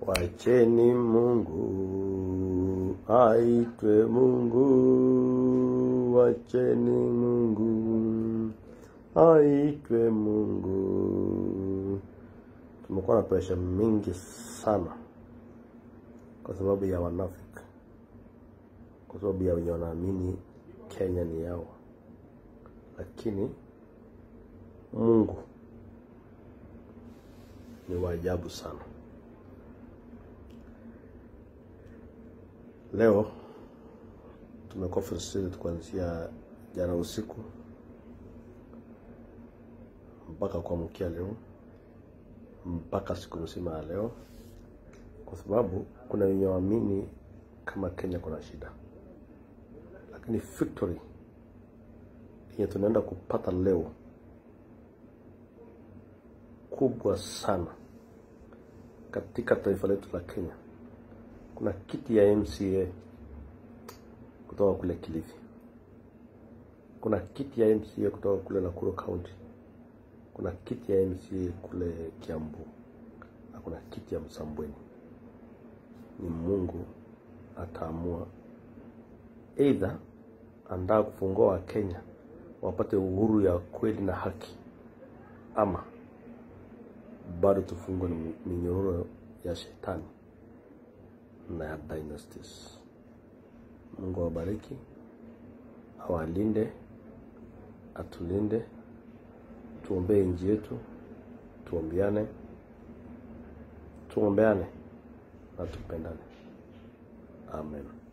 Wacheni Mungu aitwe Mungu, wacheni Mungu aitwe Mungu. Tumekuwa na presha mingi sana kwa sababu ya wanafiki, kwa sababu ya wenye wanaamini Kenya ni yao, lakini Mungu ni wa ajabu sana. Leo tumekuwa frustrated kuanzia jana usiku mpaka kuamkia leo mpaka siku nzima ya leo, kwa sababu kuna wenye waamini kama Kenya kuna shida, lakini victory yenye tunaenda kupata leo kubwa sana katika taifa letu la Kenya. Kuna kiti ya MCA kutoka kule Kilifi, kuna kiti ya MCA kutoka kule Nakuru County, kuna kiti ya MCA kule Kiambu na kuna kiti ya Msambweni. Ni Mungu ataamua, either andaa kufungua Wakenya wapate uhuru ya kweli na haki, ama bado tufungwe na minyororo ya shetani na ya dynasties. Mungu awabariki, awalinde, atulinde, tuombee nchi yetu, tuombeane, tuombeane na tupendane. Amen.